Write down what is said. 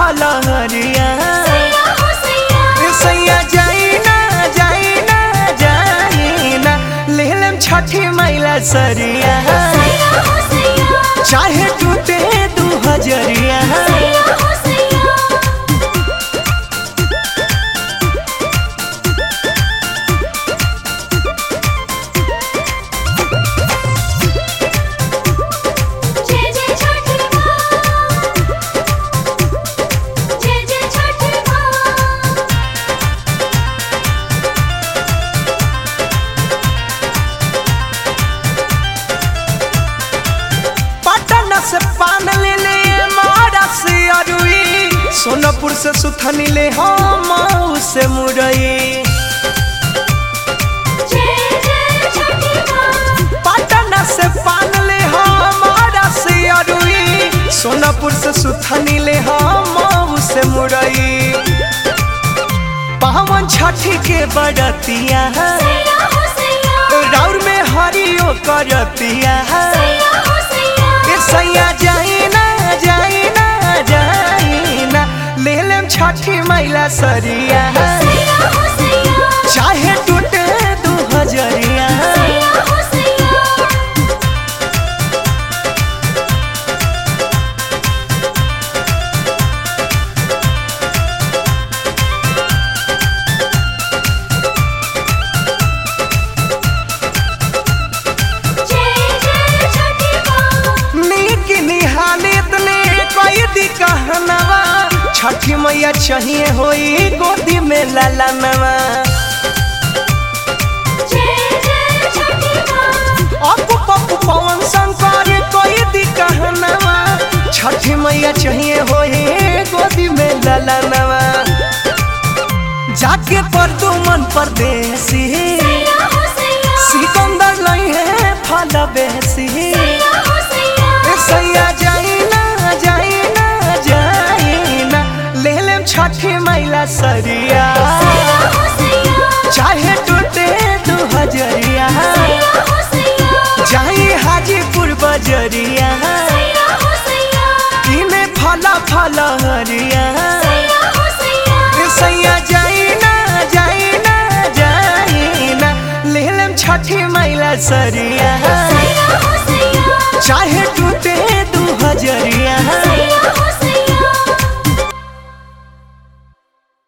फलहरिया सैया हो सैया ए सैया जाई ना जाई ना जाई ना ले लेम छठी मैला सरिया सैया हो सैया चाहे टूटे दू हजरिया सैया हो सैया जय जय छठी माँ जय जय छठी माँ पटना से पान ले ले मारा से अरुई सोनपुर से सुथनी ले हम से मुरई जय जय छठी माँ पटना से पान ले हमारा से अरुई सोनापुर से सुथनी ले हम से मुरई पावन छठी के बड़तिया सैया हो सैया राउर में हरियो करतिया सैया हो सैया ए सैया जाई ना जाई ना जाई ना ले लेम छठी मैला सरिया सैया हो सैया चाहे टूटे दू हजरिया सैया हो सैया जय जय छठी माँ नीक निहालित ने कोई दी कहनवा छठी मैया चाहिए होई गोदी में लालनवा जय जय छठी माँ अपू पप्पू पवन शंकर कोई दी कहनवा छठी मैया चाहिए होई गोदी में लालनवा जाके पर तू मन परदेसी सैया हो सैया सिकंदर नहीं है फल बेसी सैया हो सैया ए सैया जाई ना जाई ना जाई ना ले लेम छठी मैला सरिया सैया हो सैया चाहे टूटे दू हजरिया सैया हो सैया जाई हाजीपुर बजरिया सैया हो सैया इने फला फला हरिया सैया हो सैया ए सैया जाई ना जाई ना जाई ना ले लेम छठी मैला सरिया